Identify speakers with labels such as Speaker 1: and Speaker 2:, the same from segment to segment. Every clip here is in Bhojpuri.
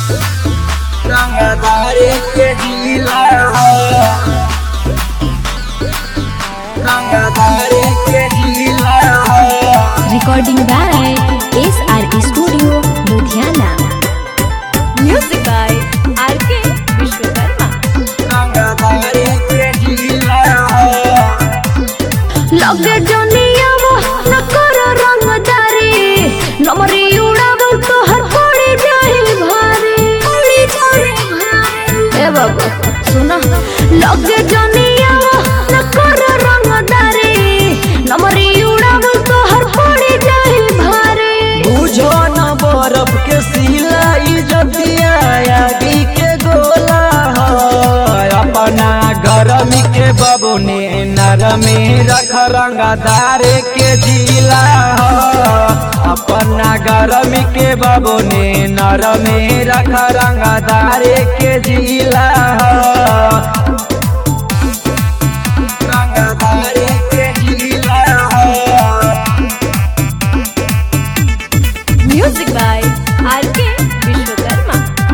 Speaker 1: रंगदारी के जिला हो रंगदारी के जिला हो
Speaker 2: Recording by SR Studio, Ludhiana. Music by RK Vishwakarma.
Speaker 1: रंगदारी के जिला हो
Speaker 2: लगे जनियावा न कर रंगदारी नमरी उड़ावल तोहर पड़ी जाई भारी पड़ी जाई भारी ए बाबा सुना लगे जनियावा न कर रंगदारी नमरी उड़ावल तोहर पड़ी जाई भारी
Speaker 1: बुझो न बर्फ के सिलाई जदिया आगी के गोला हो अपना गरमी के बबुने नरमी रख रंगदार के जिला हो अपना गरमी के बबुने नरमी रख रंगदार के जिला हो रंगदार के जिला हो
Speaker 2: म्यूजिक बाय RK विश्वकर्मा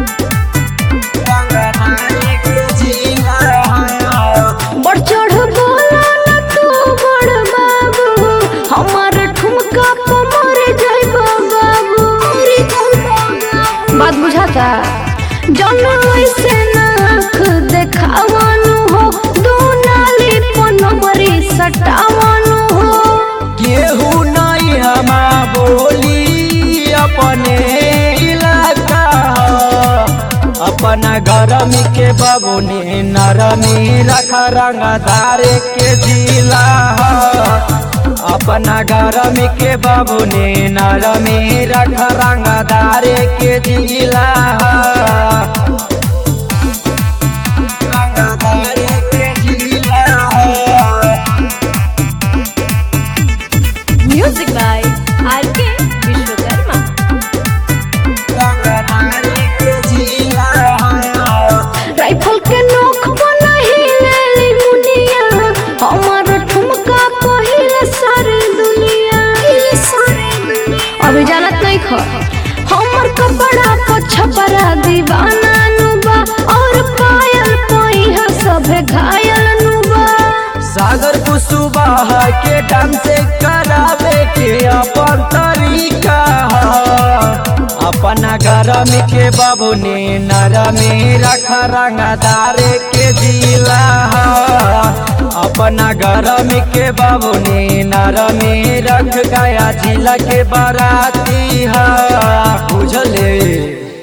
Speaker 2: बढ़ चढ़ बोला न तू बड़ बाबू हमार ठुमका पे मर जाइबो बाबू बात बुझाता जन ऐसे नाख देखावानु हो दो नाली पनमरी सटावानु हो
Speaker 1: केहू नहीं हमा बोली अपने इलाका ह। अपना गरमी के बबुनी नरमी रख रंगदार के जिला ह। अपना गरमी के बबुनी नरमी रख रंगदार के जिला ह। रंगदार के जिला ह।
Speaker 2: Music by RK Vishwakarma rifle के नोक बनाही लेली मुनिया हमार ठुमका पहिले सारी दुनिया अभी जानत नहीं ख हमर कपड़ा पर छपरा दीवाना नुबा और पायल पहिया सभे घायल नुबा
Speaker 1: सागर कुसुबाह के डांस करावे के अपन तरीका ह। अपना गरम के बबुनी नरमी रख रंगदार के जिला ह। अपना गरम के बबुनी नरमी रख गया जिला के बराती है बुझले